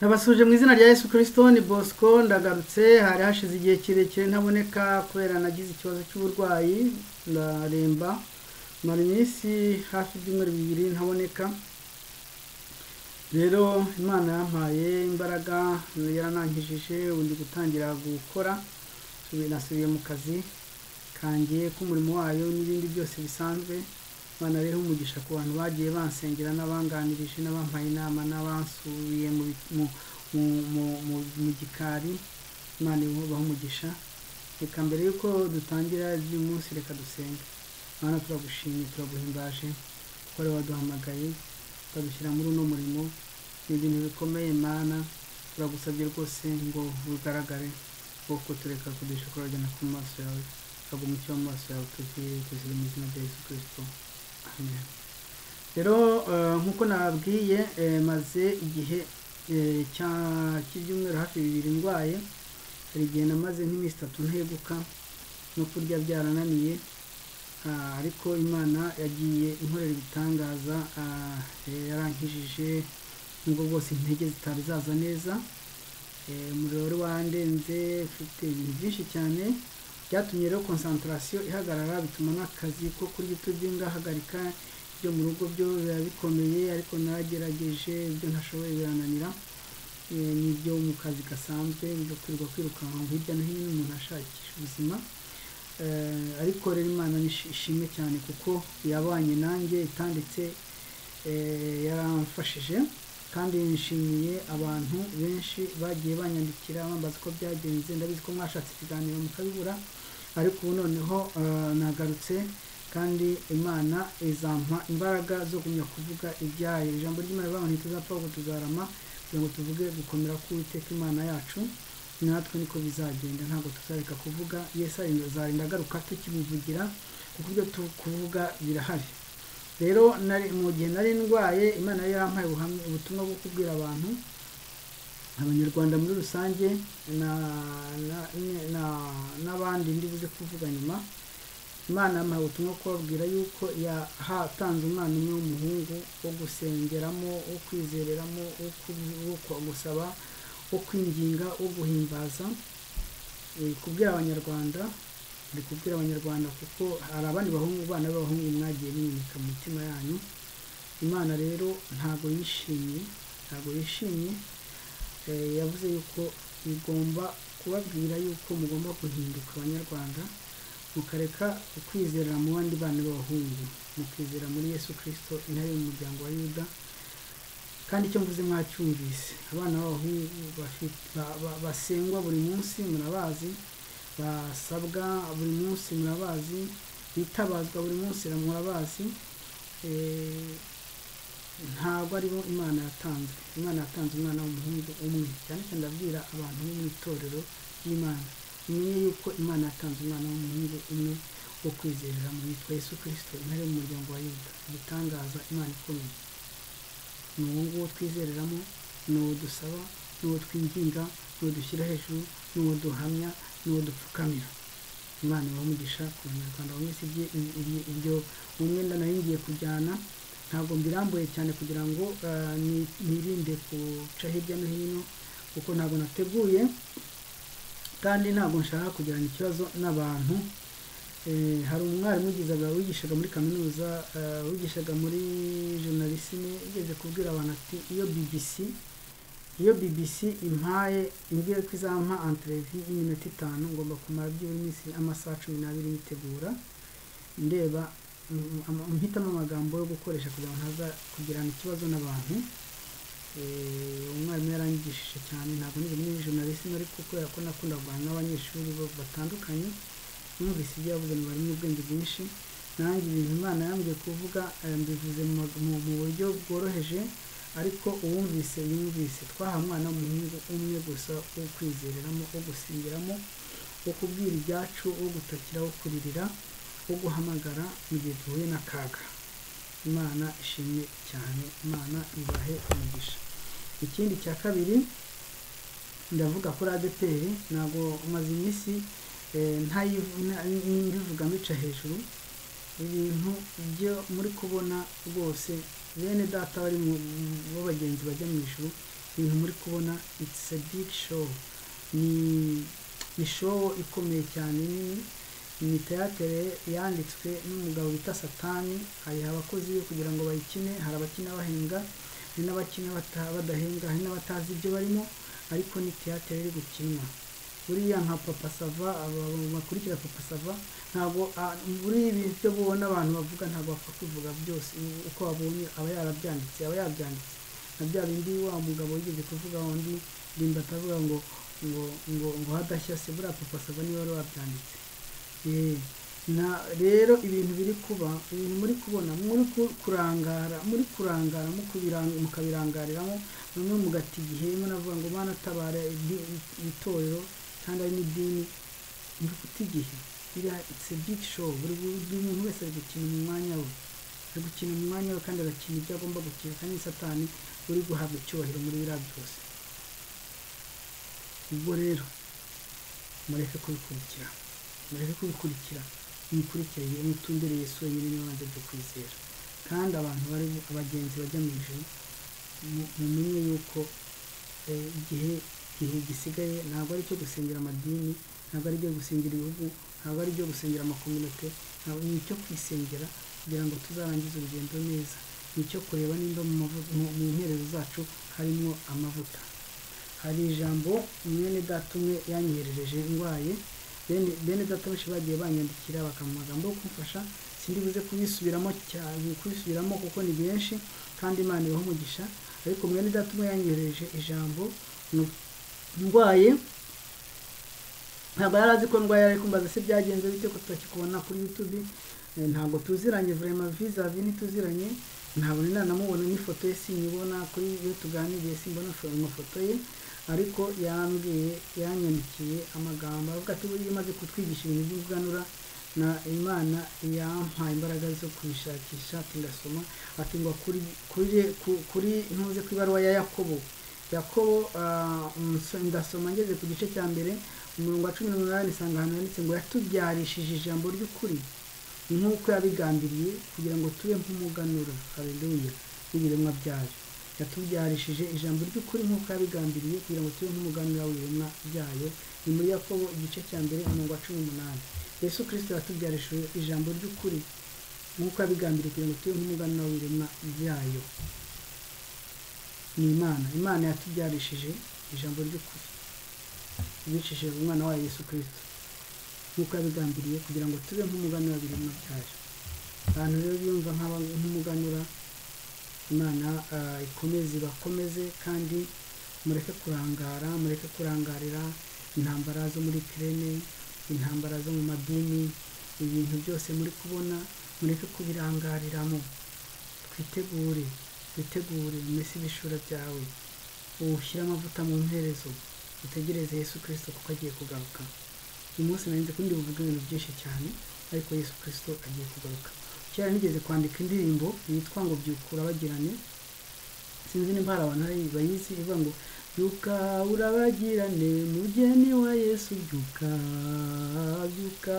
nabasuje mu izina rya yesu kirisito ni bosco ndagarutse hari hashize igihe kirekire ntaboneka kubera nagize ikibazo cy'uburwayi ndaremba mara iminsi hafi ibyumweru bibiri ntaboneka rero imana yampaye imbaraga yaranangijije ubu ndi gutangira gukora nasubiye mu kazi kangiye k'umurimo wayo n'ibindi byose bisanzwe imana rero umugisha ku bantu bagiye bansengera n'abanganirije n'abampaye inama n'abasubiye mu gikari imana ibubaha umugisha reka mbere y'uko dutangira iby'uyu munsi reka dusenge imana turagushimye turaguhimbaje kuko ari waduhamagaye ukadushyira muri uno murimo ni ibintu bikomeye imana turagusabye rwose ngo bugaragare kuko tureka kudusha kurabagana ku maso yawe ntabwo umucyo maso yawe tugiye kuzira mu izina rya yesu kirisito amen rero nk'uko nababwiye maze igihe cy'ibyumweru hafi bibiri ndwaye hari igihe namaze nk'iminsi itatu nteguka no kurya byarananiye ariko imana yagiye inkorera ibitangaza yarankijije nubwo bwose intege zitari zaza neza umuriro wari wandenze ufite ibintu byinshi cyane byatumye rero konsantarasiyo ihagarara bituma n'akazi ko kurya ibyo urya ngahagarika ibyo mu rugo byo biba bikomeye ariko nagerageje ibyo ntashoboye birananira n'ibyo mu kazi gasanzwe bigakwirwa kwirukanka hirya no hino umuntu ashakisha ubuzima ariko rero imana ishimwe cyane kuko yabanye nanjye itanditse yaramfashije kandi nishimiye abantu benshi bagiye banyandikira bambaza uko byagenze ndabizi ko mwashatse ikiganiro mukabibura ariko ubu noneho nagarutse kandi imana izampa imbaraga zo kumenya kuvuga ibyayo ijambo ry'imana rivuga ngo ntituzapfa ahubwo tuzarama kugira ngo tuvuge gukomera k'uwiteka imana yacu natwe niko bizagenda ntabwo tuzareka kuvuga yesu azarinda agaruka tukimuvugira kuko ibyo kuvuga birahari rero mu gihe nari ndwaye imana yari yampaye ubutumwa bwo kubwira abantu abanyarwanda muri rusange n'abandi buze kuvuga nyuma imana yampaye ubutumwa kubabwira yuko yahatanze umwana umwe w'umuhungu wo gusengeramo wo kwizereramo wo gusaba wo kwinginga wo guhimbaza kubwira abanyarwanda ndi kubwira abanyarwanda kuko hari abandi bahungu bana b'abahungu mwagiye mwimika mu mitima yanyu imana rero ntabwo yishimye ntabwo yishimye yavuze yuko bigomba kubabwira yuko mugomba guhinduka abanyarwanda mukareka ukwizera mu bandi bana b'abahungu mukizera muri yesu kirisito intare mu muryango wa yuda kandi icyo mvuze mwacyumvise abana b'abahungu basengwa buri munsi murabazi basabwa buri munsi murabazi bitabazwa buri munsi murabazi ntabwo aribo imana yatanze imana yatanze umwana w'umuhungu umwe cyane cyane ndabwira abantu bo mu itorero ry'imana umenye yuko imana yatanze umwana w'umuhungu umwe wo kwizerera mu yitwa yesu kirisito intare mu muryango wa yuda igitangaza imana ikomeye ni uwo nguwo twizereramo ni uwo dusaba ni uwo twinginga ni uwo dushyira hejuru ni uwo duhamya n'uwo dupfukamira imana ibamugisha ku banyarwanda buri wese ibyo umwenda nayo ngiye kujyana ntabwo mbirambuye cyane kugira ngo nirinde guca hirya no hino kuko ntabwo nateguye kandi ntabwo nshaka kugirana ikibazo n'abantu hari umwarimu wigishaga muri kaminuza wigishaga muri jonarisine ugeze kubwira abantu ati iyo bbc iyo bbc impaye imbwira ko izampa anterevi y'iminota itanu ngomba kumara byibura iminsi amasaha cumi n'abiri yitegura ndeba mpitamo amagambo yo gukoresha kugira ngo ntaza kugirana ikibazo n'abantu umwarimu yarangishije cyane ntabwo nigeze muri journalisme ariko kubera ko nakunda guhana n'abanyeshuri batandukanye numvise ibyo yavuze ngo barimo ubwenge bwinshi nanjye ibintu imana yambwiye kuvuga mbivuze mu buryo bworoheje ariko uwumvise yumvise twaha umwana w'umuhungu umwe gusa wo kwizereramo wo gusengeramo wo kubwira ibyacu wo gutakira wo kuririra wo guhamagara mu gihe duhuye n'akaga imana ishimwe cyane imana ibahe umugisha ikindi cya kabiri ndavuga kuri adeperi ntabwo maze iminsi mbivuga mbica hejuru ibintu byo muri kubona rwose bene data bari mu bagenzi bajya mu ijuru ibintu muri kubona it's a big show ni ni show ikomeye cyane nini ni teyatere yanditswe n'umugabo bita satani hari abakozi be kugira ngo bayikine hari abakina bahenga hari n'abakina bata- badahenga hari n'abatazi ibyo barimo ariko ni teyatere iri gukinwa buriya nka papa sava aba bakurikira papa sava ntabwo ah, muri ibi byo ubona abantu bavuga ntabwo bapfa kubivuga byose uko babonye aba yarabyanditse aba yabyanditse na bya bindi wa mugabo wigeze kuvuga undi rimba atavuga ngo ngo ngo ngo hadashya se buriya papa sava niba wari wabyanditse Eh, na rero ibintu biri kuba ibintu muri kubona muri ku- kurangara muri kurangara mu kubiranga mukabirangariramo bamwe mugata igihe rimwe navuga ngo mana tabara idi- itorero kandi ari n'idini ufite igihe iriya it's a big show buri buri muntu wese ari gukina mu mwanya we ari gukina mu mwanya we kandi agakina ibyo agomba gukina kandi ni satani uri guhabwa icyubahiro muri biriya byose ubwo rero mureke kubikurikira mureke kubikurikira mubikurikire mutumbere yesu wenyine niwe wanze byo kwizera kandi abantu bari abagenzi bajya mu ijuru mu- mumenye yuko eh, igihe igihe gisigaye ntabwo ari icyo gusengera amadini ntabwo ari ibyo gusengera ibihugu ntabwo ari ibyo gusengera amakominote ntabwo ni icyo kwisengera kugira ngo tuzarangize urugendo neza ni icyo kureba nimba mu mavu- mu- mu nterero zacu harimo amavuta hari ijambo mwene data umwe yanyoherereje ndwaye bene- bene data benshi bagiye banyandikira bakamuha amagambo yo kumfasha sindi buze kubisubiramo cyane kubisubiramo kuko ni benshi kandi imana ibaha umugisha ariko mwene data umwe yanyoherereje ijambo nu- ndwaye ntabwo yari azi ko ndwaye ariko mbaza se byagenze bite ko tutakikubona kuri youtube Eh, ntabwo tuziranye vrema vizavi ntituziranye ntabwo nari nanamubona n'ifoto ye sinyibona kuri iyo tuganiriye simbona fo- amafoto ye ariko yambwiye yanyandikiye amagambo avuga ati buriya imaze kutwigisha ibintu by'ubuganura na imana yampaye imbaraga zo kubishakisha tugasoma ati ngo kuri kuri ku- kuri ntuze ku ibaruwa ya yakobo yakobo ah, ns- ndasoma ngeze ku gice cya mbere umurongo wa cumi n'umunani isanga ahantu handitse ngo yatubyarishije ijambo ry'ukuri nk'uko yabigambiriye kugira ngo tube nk'umuganura haleluya w'ibiremwa byayo yatubyarishije ijambo ry'ukuri nk'uko yabigambiriye kugira ngo tube nk'umuganura w'ibiremwa byayo ni muri yakobo igice cya mbere umurongo wa cumi n'umunani yesu kirisito yatubyarishije ijambo ry'ukuri nk'uko yabigambiriye kugira ngo tube nk'umuganura w'ibiremwa byayo ni imana imana yatubyarishije ijambo ry'ukuri ibicishije umwana wayo yesu kirisito nk'uko yabigambiriye kugira ngo tube nk'umuganura w'ibiremwa byayo abantu rero biyumva nk'aba nk'umuganura imana ah, ikomeze ibakomeze kandi mureke kurangara mureke kurangarira intambara zo muri kirene intambara zo mu madini ibintu byose muri kubona mureke kubirangariramo twitegure twitegure umese ibishura byawe ushyire amavuta mu mperezo utegereze yesu kirisito kuko agiye kugaruka uyu munsi narinze kundi buvuga ibintu byinshi cyane ariko yesu kirisito agiye kugaruka kera nigeze kwandika indirimbo yitwa ngo byukura bagirane sinzi nimba hari abantu hari bayizi ivuga ngo byuka urabagirane mugeni wa yesu byuka byuka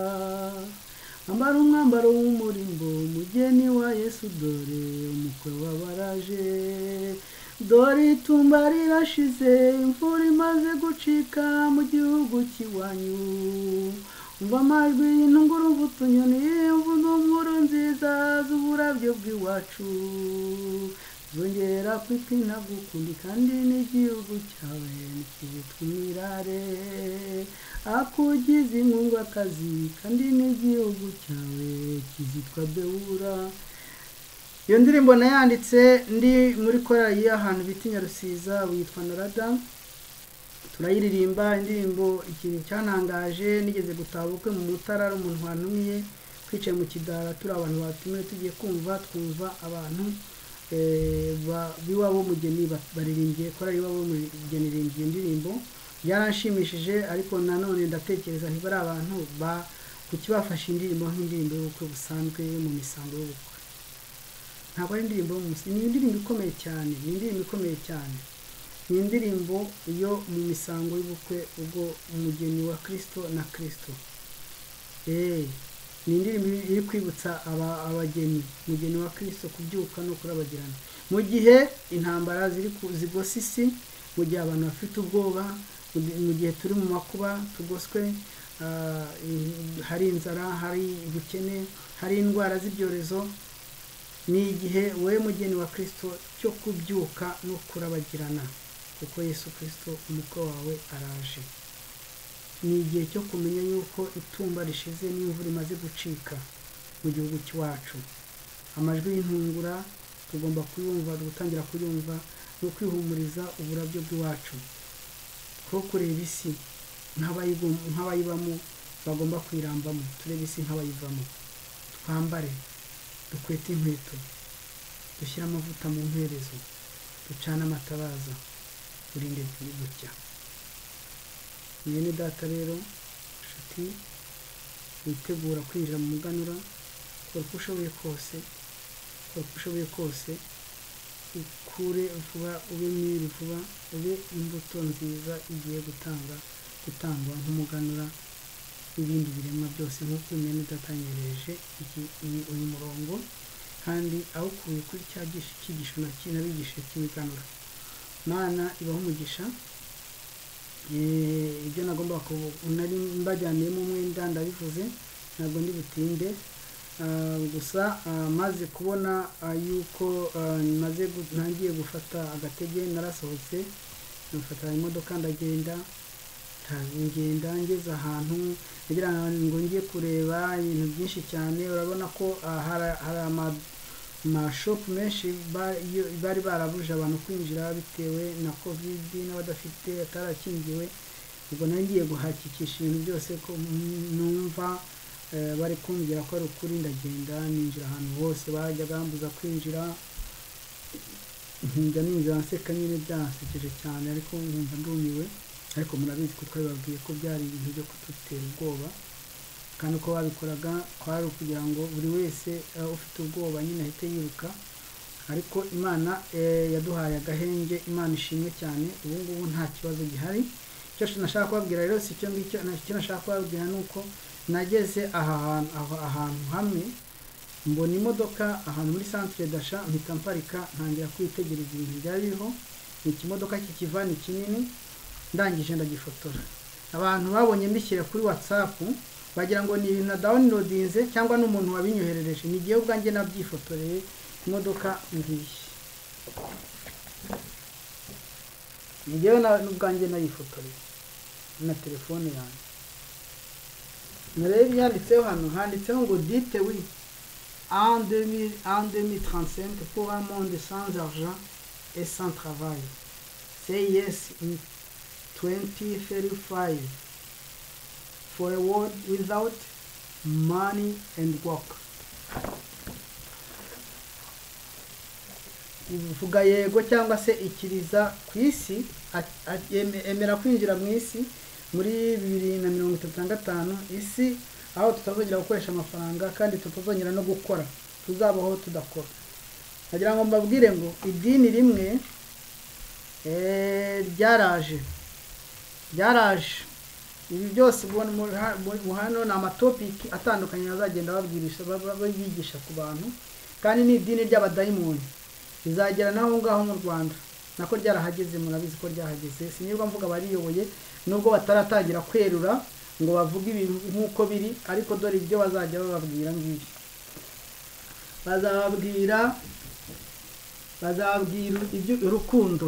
ambara umwambaro w'umurimbo mugeni wa yesu dore umukwe wabaraje dore itumba rirashize imvura imaze gucika mu gihugu cy'iwanyu umva amajwi y'intunguruvu utunyoni mvuga inkuru nziza z'uburabyo bw'iwacu zongera kwitwina gukundi kandi n'igihugu cyawe nikitwa umwirare akugize inkungaakazi kandi n'igihugu cyawe kizitwa bewura iyo ndirimbo nayanditse ndi muri korali y'ahantu bita i Nyarusiza witwa narada turayiririmba indirimbo ikintu cyantangaje nigeze gutaha ubukwe mu mutara ari umuntu wantumiye twicaye mu kidara turi abantu batumiwe tugiye kumva twumva abantu eh, ba- b'iwabo mugeni ba- baririmbiye korali iwabo mugeni irimbiye indirimbo byaranshimishije ariko nanone ndatekereza ntibari abantu ba kuki bafashe indirimbo nk'indirimbo y'ubukwe busanzwe yo mu misango y'ubukwe ntabwo ari indirimbo yo mu musi ni indirimbo ikomeye cyane ni indirimbo ikomeye cyane ni indirimbo yo mu misango y'ubukwe ubwo umugeni wa kirisito na kirisito Eh, ni indirimbo iri kwibutsa aba- abageni umugeni wa kirisito kubyuka no kurabagirana mu gihe intambara ziri ku zigose isi mu gihe abantu bafite ubwoba mu gihe- mu gihe turi mu makuba tugoswe ah, in- hari inzara hari ubukene hari indwara z'ibyorezo ni igihe wowe mugeni wa kirisito cyo kubyuka no kurabagirana kuko yesu kirisito umukwe wawe araje ni igihe cyo kumenya yuko itumba rishize n'imvura imaze gucika mu gihugu cy'iwacu amajwi y'intungura tugomba kuyumva gutangira kuyumva no kwihumuriza uburabyo bw'iwacu ko kureba isi nk'abayigu- nk'abayibamo bagomba kuyirambamo turebe isi nk'abayivamo twambare dukwete inkweto dushyire amavuta mu mperezo ducane amatabaza urinde gucya mwene data rero nshuti witegura kwinjira mu muganura kora uko ushoboye kose kora uko ushoboye kose ukure vuba ube mwiri vuba ube imbuto nziza igiye gutanga gutangwa nk'umuganura n'ibindi biremwa byose nk'uko mwene udatanyereje uyu murongo kandi awukuye kuri cya gish- cyigisho nabigishije cy'imiganura mana ibaho umugisha Eh, ibyo nagomba nari mbajyaniyemo umwenda ndabivuze ntabwo ndi butinde Ah, gusa ah, maze kubona ah, yuko ah, maze gu- ntangiye gufata agatege narasohotse nafata imodoka ndagenda nta- ngenda ngeze ahantu ngira ngo njye kureba ibintu byinshi cyane urabona ko ah, hari hari ama- amashopu menshi ba- iyo- bari barabuje abantu kwinjira bitewe na kovidi n'abadafite atarakingiwe ubwo nangiye guhakikisha ibintu byose ko m- numva eh, bari kumbwira ko ari ukuri ndagenda ninjira ahantu hose bajyaga bambuza kwinjira njya ninjira nseka nyine byansekeje cyane ariko nkumva ndumiwe ariko murabizi ko twabibabwiye ko byari ibintu byo kudutera ubwoba kandi uko babikoraga kwari ukugira ngo buri wese eh, ufite ubwoba nyine ahite yiruka ariko imana eh, yaduhaye agahenge imana ishimwe cyane ubu ngubu nta kibazo gihari icyo nashaka kubabwira rero si icyo ngicyo na- icyo nashaka kubabwira ni uko nageze aha hantu- aho- ahantu hamwe mbona imodoka ahantu muri centre dasha mpita mparika ntangira kwitegereza ibintu byari biriho ni ikimodoka cy'ikivani kinini ndangije ndagifotora abantu babonye mbishyira kuri whatsapp bagira ngo ni ibintu na downloadinze cyangwa n'umuntu wabinyoherereje ni igihe ubwanjye nabyifotoreye imodoka ngiyi ni njyewe na- n'ubwanjye nayifotoreye na telefone yanjye murebe ibyanditseho hano handitseho ngo dite wi en 2000 en 2035 pour un monde sans argent et sans travail say yes in 2035 for a world without money and work ivuga yego cyangwa se ikiriza ku isi a- a- eme- emera kwinjira mu isi muri bibiri na mirongo itatu na gatanu isi aho tutazongera gukoresha amafaranga kandi tutazongera no gukora tuzabaho tudakora nagira ngo mbabwire ngo idini rimwe eh, ryaraje ryaraje ibi byose ubona muri ha- muri- mu hano ni amatopiki atandukanye bazagenda babwirisha ba- ba- bigisha ku bantu kandi ni idini ry'abadayimoni rizagera n'aho ngaho mu rwanda nako ryarahageze murabizi ko ryahageze sinirwa mvuga bariyoboye nubwo bataratangira kwerura ngo bavuge ibintu nk'uko biri ariko dore ibyo bazajya bababwira ngibi bazababwira bazabwira ibyo urukundo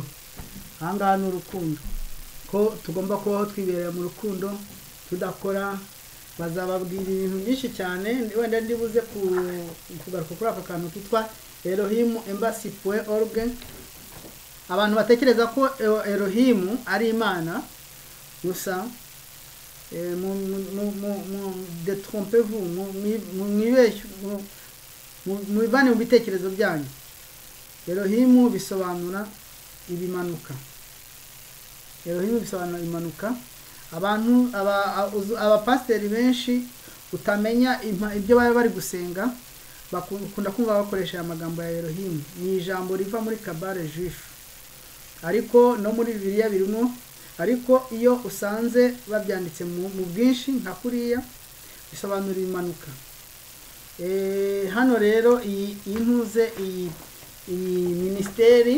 aha ngaha ni urukundo ko tugomba kubaho twibereye mu rukundo tudakora bazababwira ibintu byinshi cyane wenda ndibuze ku- kugaruka kuri aka kantu kitwa erohimu embasi puwe oruge abantu batekereza ko Ero- erohimu ari imana gusa eh, mu- mu- mu- mu- mu- detrompevu mu- mwi- mu- mwibeshye mu- mu- mwibane mu bitekerezo byanyu erohimu bisobanura ibimanuka erohimu bisobanura impanuka abantu aba- a- uzu- abapasiteri benshi utamenya impa- ibyo baba bari gusenga bakunda kumva bakoresha aya magambo ya erohimu ni ijambo riva muri kabare jifu ariko no muri bibiliya birimo ariko iyo usanze babyanditse mu mu bwinshi nka kuriya bisobanura impanuka Eh, hano rero iyi iyi ntuze iyi iyi minisiteri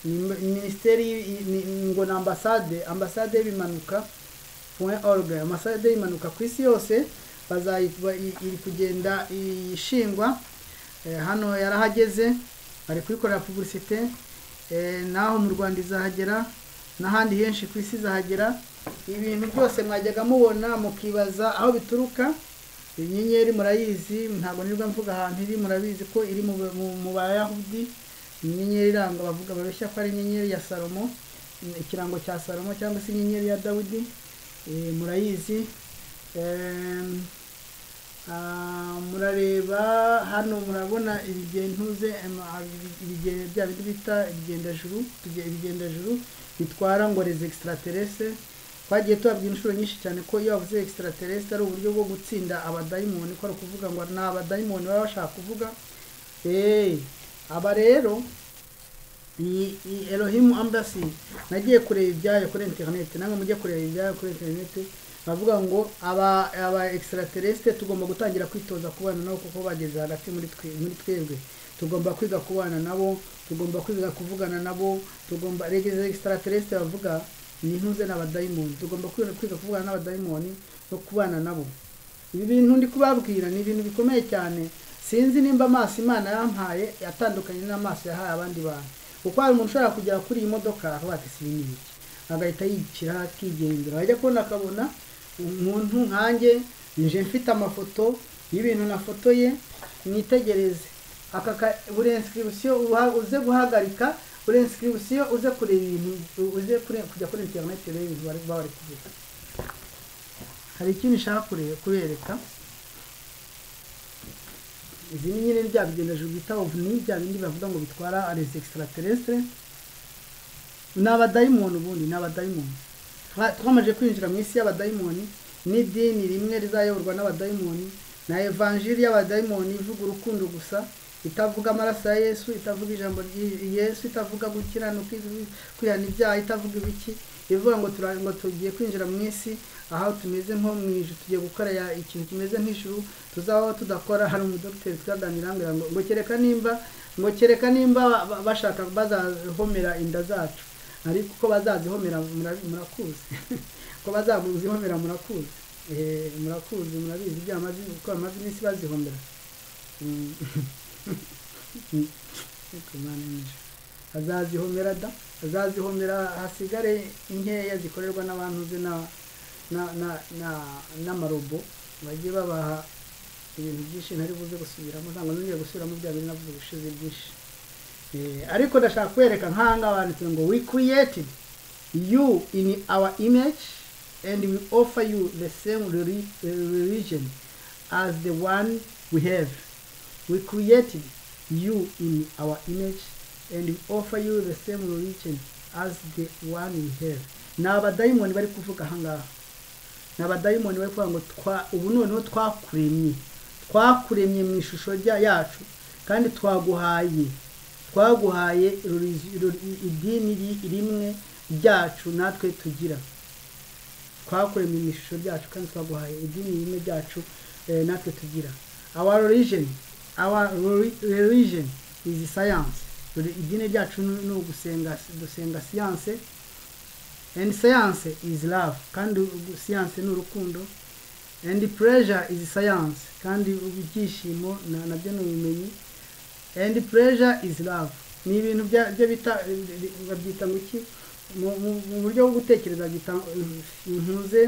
ni mi- minisiteri y- ni- ngo ni ambasade ambasade y'ibimanuka point org ambasade y'ibimanuka ku isi yose bazayi ba- i- iri kugenda ishingwa Eh, hano yarahageze bari kuyikorera publicité eh, naho mu rwanda izahagera n'ahandi henshi ku isi izahagera ibintu byose mwajyaga mubona mukibaza aho bituruka inyenyeri murayizi ntabwo nirwa mvuga ahantu iri murabizi ko iri mu, mu, mu bayahudi inyenyeri iranga bavuga babeshya ko ari inyenyeri ya salomo ikirango cya salomo cyangwa se inyenyeri ya dawidi eh, murayizi Em, Ah, murareba hano murabona ibigentuze em, ah, ibige- bya bindi bita ibigendajuru tuge- ibigendajuru bitwara ngo les extraterrestre twagiye tubabwira inshuro nyinshi cyane ko iyo bavuze extraterrestre ari uburyo bwo gutsinda abadayimoni ko ari ukuvuga ngo ni abadayimoni baba bashaka kuvuga Eh, aba rero ni ni Elohim Embassy nagiye kureba ibyayo kuri internet namwe mujye kureba ibyayo kuri internet bavuga ngo aba aba extraterrestre tugomba gutangira kwitoza kubana nabo kuko bageze hagati muri twe muri twebwe tugomba kwiga kubana nabo tugomba kwiga kuvugana nabo tugomba regeze extraterrestre bavuga ni ntuze n'abadayimoni tugomba kwiga kwiga kuvugana n'abadayimoni no kubana nabo ibi bintu ndi kubabwira ni ibintu bikomeye cyane sinzi nimba amaso imana yampaye yatandukanye n'amaso yahaye abandi bantu kuko hari umuntu ushobora kugera kuri iyi modoka akavuga ati si ni iki agahita yicira akigendera wajya kubona akabona umuntu nkanjye nje mfite amafoto y'ibintu nafotoye mwitegereze aka ka- buri inscription uha- uze guhagarika buri inscription uze kureba ibintu uze kure- kujya kuri internet urebe ibintu bari baba bari kuvuga hari ikindi nshaka kure- kubereka izi ni nyine bya bigendajuru bita ovni bya bindi bavuga ngo bitwara les extraterrestre ni abadayimoni ubundi ni abadayimoni Twa- twamaze kwinjira mu isi y'abadayimoni n'idini rimwe rizayoborwa n'abadayimoni na evanjiri y'abadayimoni ivuga urukundo gusa itavuga amaraso ya yesu itavuga ijambo ry- yesu itavuga gukiranuka ivuga kwihana ibyaha itavuga ibiki ivuga ngo tura- ngo tugiye kwinjira mu isi aho tumeze nko mu ijuru tugiye gukora ya- ikintu kimeze nk'ijuru tuzabaho tudakora hari umudogiteri twaganira ngo ngo- ngo kereka nimba ngo kereka nimba ba- ba- bashaka bazahomera inda zacu ariko uko bazazihomera mura- murakuzi ko bazazihomera murakuzi Eh, murakuzi murabizi ibyo bamaze uko bamaze iminsi bazihomera Mm. Mm. Ariko Imana ni yo. azazihomera da azazihomera hasigare inkeya zikorerwa n'abantu ze na na na na n'amarobo bagiye babaha ibintu byinshi ntari buze gusubiramo ntabwo nongeye gusubiramo bya bintu navuze ubushize byinshi Eh, ariko ndashaka kwereka nk'ahangaha banditse ngo we created you in our image and we offer you the same reli- religion as the one we have we created you in our image and we offer you the same religion as the one we have ni abadayimoni bari kuvuga ahangaha ni abadayimoni bari kuvuga ngo twa ubu noneho twakuremye twakuremye mu ishusho rya yacu kandi twaguhaye twaguhaye religion- reli- idini ri- rimwe ryacu natwe tugira twakuremye mu ishusho ryacu kandi twaguhaye idini rimwe ryacu eh, natwe tugira our religion our reli- religion is science Re- idini ryacu ni ni ugusenga gusenga siyanse and science is love kandi ugu- siyanse ni urukundo and pleasure is science kandi ibyishimo na- nabyo ni ubumenyi and pleasure is love ni ibintu bya- byo bita babyita ngo iki Mu- mu mu buryo bwo gutekereza byita impuze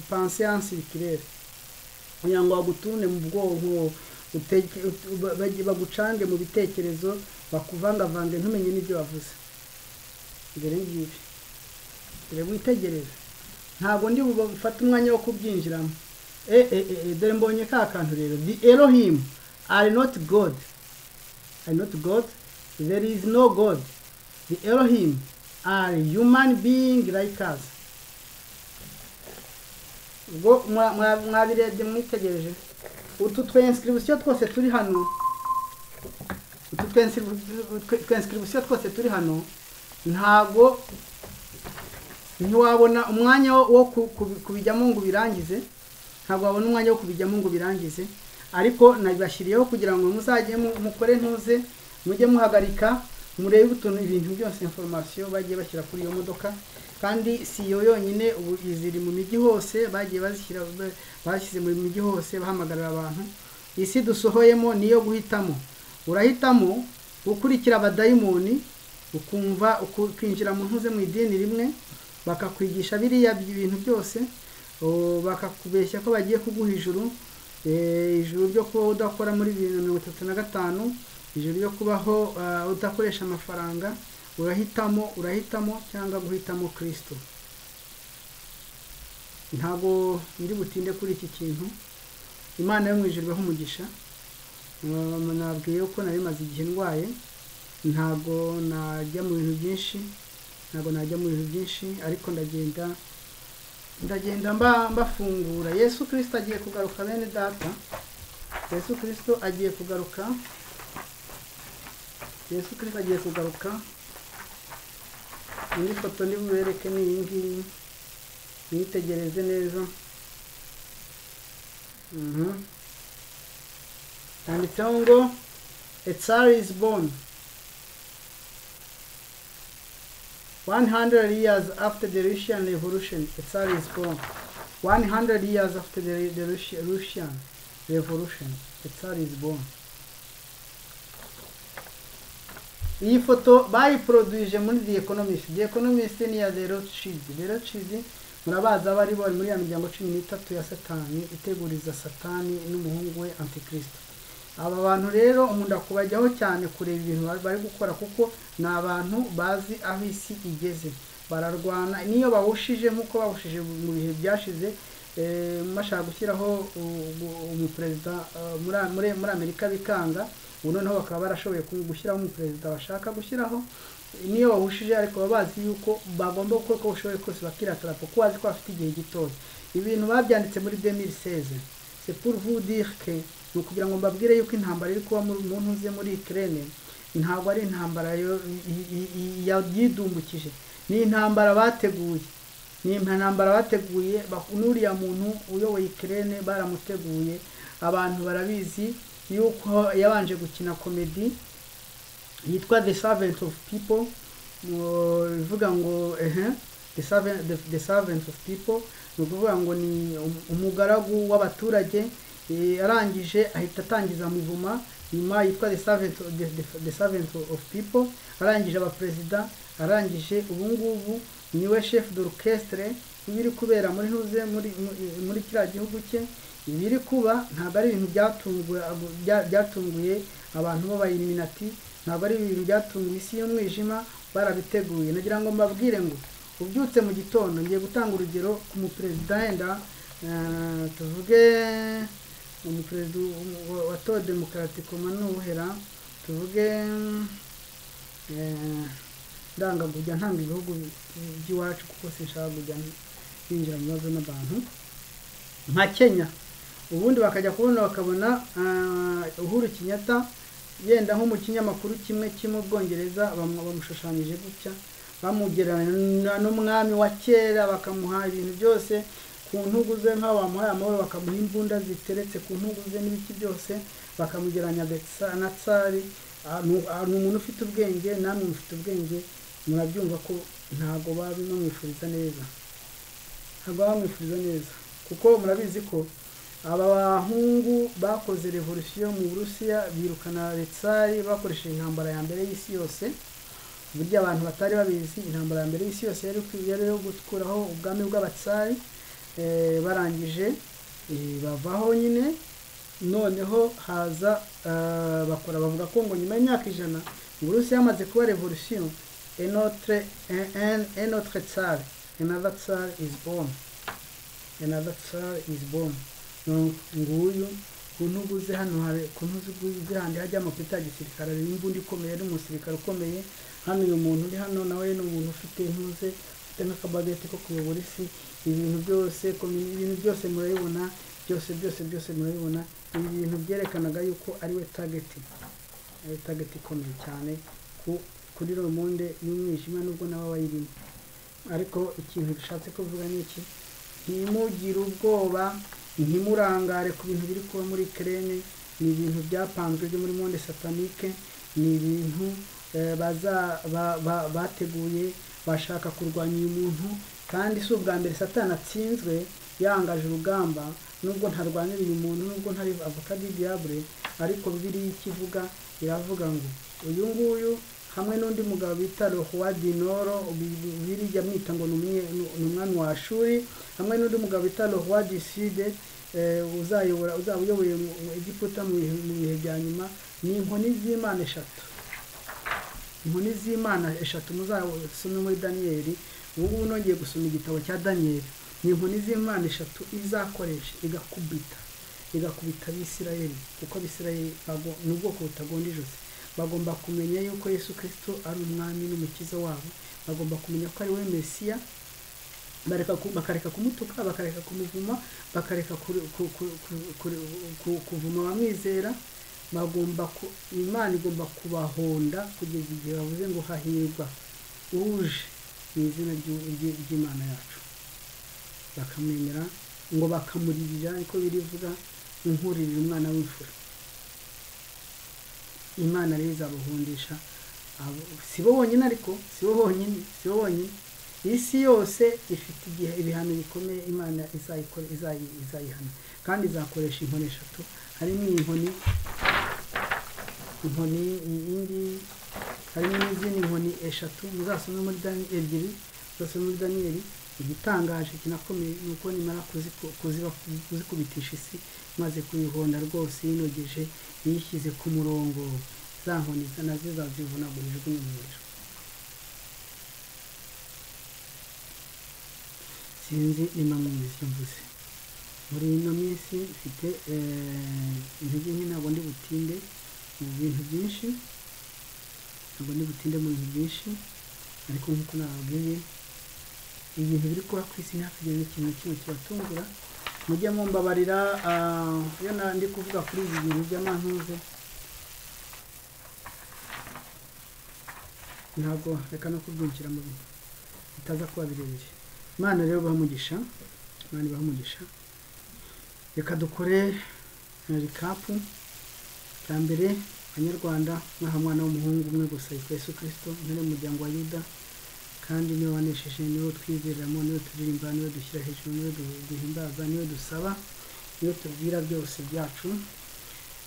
pansiyansi kirere kugira ngo bagutune mu bwonko uteke- ut- ba- bage- bagucange mu bitekerezo bakuvangavange ntumenye n'ibyo wavuze dore ngibi dore witegereze ntabwo ndi bufate umwanya wo kubyinjiramo e, e, e, e, dore mbonye ka kantu rero the elohim are not god are not god there is no god the elohim are human being like us ubwo mwa- mwa- mwabirebye mwitegereje utu twenscription twose turi hano utu twenscription twose turi hano ntago ntiwabona umwanya wo- wo ku- ku- kubijyamo ngo ubirangize ntabwo wabona umwanya wo kubijyamo ngo ubirangize ariko nabibashyiriyeho kugira ngo muzajye mu- mukore ntuze mujye muhagarika murebe utuntu ibintu byose information bagiye bashyira kuri iyo modoka kandi si iyo yonyine ubu iziri mu migi hose bagiye bazishyira bashyize mu migi hose bahamagarira abantu isi dusohoyemo niyo guhitamo urahitamo gukurikira abadayimoni ukumva ukinjira mu ntuze mu idini rimwe bakakwigisha biriya bintu byose o, bakakubeshya ko bagiye kuguha ijuru eh, ijuru ryo kuba udakora muri bibiri na mirongo itatu na gatanu ijuru ryo kubaho ah, udakoresha amafaranga urahitamo urahitamo cyangwa guhitamo kirisito ntabwo ndi butinde kuri iki kintu imana yo mu ijuru ibaho umugisha Um, nabwiye ko nari maze igihe ndwaye ntabwo najya mu bintu byinshi ntabwo najya mu bintu byinshi ariko ndagenda ndagenda mba mbafungura yesu kirisito agiye kugaruka bene data yesu kirisito agiye kugaruka yesu kirisito agiye kugaruka indi foto ndi bubereke ni iyi ngiyi mwitegereze neza Mhm. handitseho ngo a tsar is born 100 years after the Russian Revolution, the Tsar is born. 100 years after the, the Russia, Russian Revolution, the Tsar is born. Iyi foto bayiproduije muri The Economist. The Economist ni ya The Rothschild. The Rothschild murabazi aba ari bari muri ya miryango cumi n'itatu ya Satani iteguriza Satani n'umuhungu we Antikristo. aba bantu rero umuntu akubajyaho cyane kureba ibintu bari- bari gukora kuko ni abantu bazi aho isi igeze bararwana niyo bahushije nk'uko bahushije mu bihe byashize eh, bashaka gushyiraho u- u- umuperezida eh, muri- muri muri amerika bikanga ubu noneho bakaba barashoboye ku- gushyiraho umuperezida bashaka gushyiraho niyo bahushije ariko baba bazi yuko bagomba gukora uko bashoboye kose bakiratara kuko bazi ko bafite igihe gitoya ibintu babyanditse muri 2016 c'est pour vous dire que ni ukugira ngo mbabwire yuko intambara iri kuba mu mu ntuze muri Ukraine ntabwo ari intambara yo- i- i- i- yayidumbukije ni intambara bateguye ni intambara bateguye bak- n'uriya muntu uyoboye Ukraine baramuteguye abantu barabizi yuko yabanje gukina komedi yitwa the servant of people mu- bivuga ngo ehe the servant, the, the servant of people ni ukuvuga ngo ni um- umugaragu w'abaturage eh, arangije ahita atangiza muvuma nyuma yitwa the servant, the, the, the servant of people arangije abaperezida arangije ubu ngubu niwe chef d'orchestre ibiri kubera muri ntuze muri muri- muri kiriya gihugu cye ibiri kuba ntabwo ari ibintu byatunguye bya- byatunguye abantu b'abayiminati ntabwo ari ibintu byatunguye isi y'umwijima barabiteguye nagira ngo mbabwire ngo ubyutse mu gitondo ngiye gutanga urugero ku muperezida wenda eh, tuvuge umuperezida wa- wa- wa to demokaratiko manuhera tuvuge eh, ndanga kujya ntanga ibihugu by'iwacu kuko sinshaka kujya binjira mu bibazo n'abantu nka kenya ubundi bakajya kubona bakabona ah, uhuru kenyatta yenda nko mu kinyamakuru kimwe kimwe bwongereza bamu- bamushushanyije gutya bamugereranya n'umwami wa kera bakamuha ibintu byose ku ntugu ze nk'aho bamuhaye amahoro bakamuha imbunda ziteretse ku ntugu ze n'ibiki byose bakamugereranya gatsa- na tsari Ah, ni u- ah, ni umuntu ufite ubwenge namwe mufite ubwenge murabyumva ko ntabwo baba bamwifuriza neza ntabwo baba bamwifuriza neza kuko murabizi ko aba bahungu bakoze revolution mu burusiya birukana letsari bakoresheje intambara ya mbere y'isi yose burya abantu batari babizi intambara ya mbere y'isi yose yari kwi- yari yo gukuraho ubwami bw'abatsari eh, barangije eh, bavaho nyine noneho haza ah, bakora bavuga ko ngo nyuma y'imyaka ijana uburusiya yamaze kuba revolution enotre en- en- enotre tsari another tsari is born another tsar is born No, nguyu ku ntugu ze hano hari ku ntugu ze handi hajya amapeti ya gisirikare hari n'imbunda ikomeye ari umusirikare ukomeye hano uyu muntu uri hano nawe ni umuntu ufite intuze ufite nk'akabageti ko kuyobora isi ibintu byose komi- ibintu byose murabibona byose byose byose murabibona ibi bintu byerekanaga yuko ari we tageti ari we tageti ikomeye cyane ku kuri romonde y'umwijima nubwo nawe abayirimo ariko ikintu dushatse kuvuga ni iki ntimugire ubwoba ntimurangare ku bintu biri kuba muri kerene ni ibintu byapanzwe byo muri monde satanike ni ibintu eh, baza- ba- ba- bateguye bashaka kurwanya uyu muntu kandi si ubwa mbere satani atsinzwe yangaje urugamba nubwo ntarwanira uyu muntu nubwo ntari avoka di diable ariko bibiliya ikivuga iravuga ngo uyu nguyu hamwe n'undi mugabo bita rohuwadinoro bibiliya amwita ngo ni umwe- ni umwami wa shuri hamwe n'undi mugabo bita rohuwadiside uzayobora uzaba uyoboye mu- mu egiputa mu bihe- mu bihe bya nyuma ni inkoni z'imana eshatu inkoni z'imana eshatu muzasome muri daniyeli ubu ngubu nongeye gusoma igitabo cya daniyeli ni inkoni z'imana eshatu izakoresha igakubita igakubita abisirayeli kuko abisirayeli bago- ni ubwoko butagonda ijosi bagomba kumenya yuko yesu kirisito ari umwami n'umukiza wabo bagomba kumenya ko ari we mesiya bareka ku- bakareka kumutuka bakareka kumuvuma bakareka kuri- ku- ku- ku- kuri- ku- kuvuma abamwizera bagomba ku- imana igomba kubahonda kugeza igihe bavuze ngo hahirwa uje mu izina ry'u- ry'i- ry'imana yacu bakamwemera ngo bakamuririra niko birivuga inkuririra umwana w'imfura imana rero izabahundisha abo si bo bonyine ariko si bo bonyine si bo bonyine isi yose ifite igihe ibihano bikomeye imana izayikore izayi- izayihana kandi izakoresha inkoni eshatu harimo inkoni inkoni indi harimo n'izindi nkoni eshatu muzasome muri Dani- ebyiri muzasome muri daniyeli igitangaje kinakomeye ni uko nimara kuziku- kuziba- kuzikubitisha isi maze kuyihonda rwose yinogeje yishyize ku murongo za nkoni nazo zazivunagurijwe n'umuriro sinzi niba mwumva icyo mvuze muri ino minsi mfite eh, intege nke ntabwo ndi butinde mu bintu byinshi ntabwo ndi butinde mu bintu byinshi ariko nk'uko nababwiye ibintu biri kuba ku isi ntihakagire n'ikintu na kimwe kibatungura mujye mumbabarira ah, iyo na- ndi kuvuga kuri ibi bintu by'amantuze ntabwo reka no kubyinjira mu bintu bitaza kuba birebire imana rero bamugisha imana ibahamugisha reka dukore rikapu bwa mbere banyarwanda mwaha mwana w'umuhungu umwe gusa yitwa yesu kirisito ntari mu muryango wa yuda kandi niwe wanesheje niwe twizeramo niwe turirimba niwe dushyira hejuru niwe du- duhimbaza niwe dusaba niwe tubwira byose byacu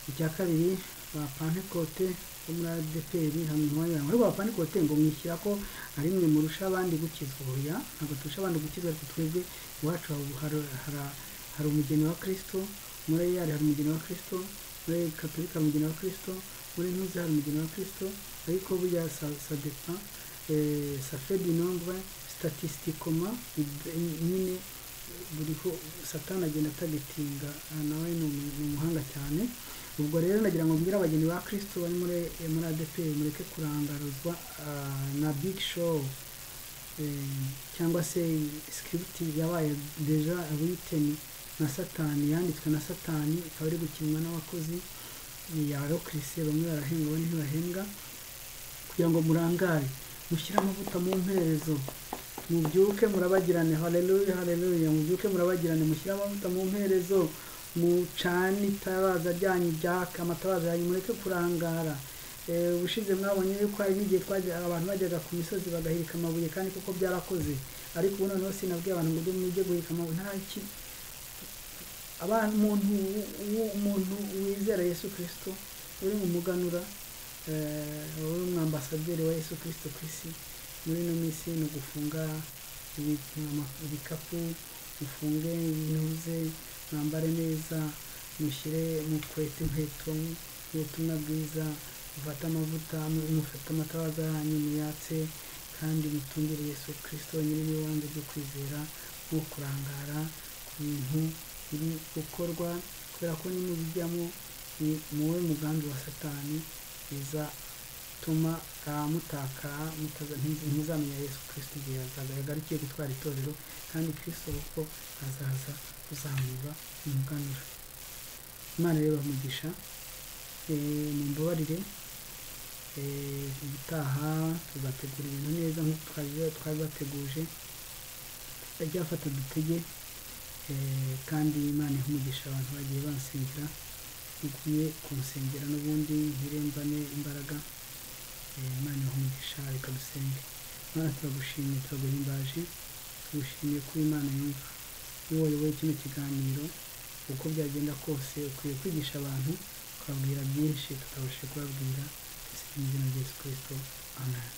icya kabiri ba pantekote bo muri adeperi hamwe n'abanyarwanda ariko ba pantekote ngo mwishyira ko ari mwe murusha abandi gukizwa oya ntabwo turusha abandi gukizwa ariko twebwe iwacu hari- hari- hari- hari umugeni wa kirisito muri eyari hari umugeni wa kirisito muri katolika hari umugeni wa kirisito muri ntuzi hari umugeni wa kirisito ariko burya sa- sadepa eh, safe du nombre statistiquement ib- nyine buriho satani agenda atagetinga nawe ni umu- ni umuhanga cyane ubwo rero nagira ngo mbwire abageni ba kirisito bari muri eh, muri adeperi mureke kurangaruzwa ah, na big show eh, cyangwa se script yabaye deja written na satani yanditswe na satani ikaba iri gukinwa n'abakozi ya rokirise bamwe barahembwa abandi ntibahembwa kugira ngo murangare mushyire amavuta mu mperezo mubyuke murabagirane haleluya haleluya mubyuke murabagirane mushyire amavuta mu mperezo mucane itabaza ryanyu ryaka amatabaza yanyu mureke kurangara Eh, ubushize mwabonye yuko hari n'igihe twajya abantu bajyaga ku misozi bagahirika amabuye kandi kuko byarakoze ariko ubu noneho sinabwiye abantu ngo mujye mujye guhirika amabuye nta ki abantu umuntu w'u- umuntu wizera yesu kirisito uri mu muganura eh, uri umwambasaderi wa yesu kirisito ku isi muri ino minsi ni ugufunga ibi- ama- ibikapu mufunge intuze mwambare neza mushyire mukwete inkweto n'ubutumwa bwiza mufate amavuta mufate amatabaza yanyu muyatse kandi mutungire yesu kirisito nyiri n'ibanze ryo kwizera nko kurangara ku bintu biri gukorwa kubera ko nimubijyamo ni muwe mugambi wa satani bizatuma ah, mutakara mutaza- ntimu- ntimuzamenya yesu kirisito igihe yazaga yagarikiye gutwara itorero kandi kirisito kuko azaza kuzamura umuganura imana rero bamugisha mumbabarire ubutaha tuzategura ibintu neza nk'uko twari- twabibateguje tutajyafata dutege Eh, kandi imana ihe umugisha abantu bagiye bansengera mugume kumusengera n'ubundi ntirembane imbaraga Eh, imana ibahe umugisha reka dusenge imana turagushimiye turaguhimbaje tugushimiye kuba imana yumva iyo wayoboye kino kiganiro uko byagenda kose ukwiye kwigisha abantu ukababwira byinshi tutabasha kubabwira twese mu izina rya yesu kirisito amen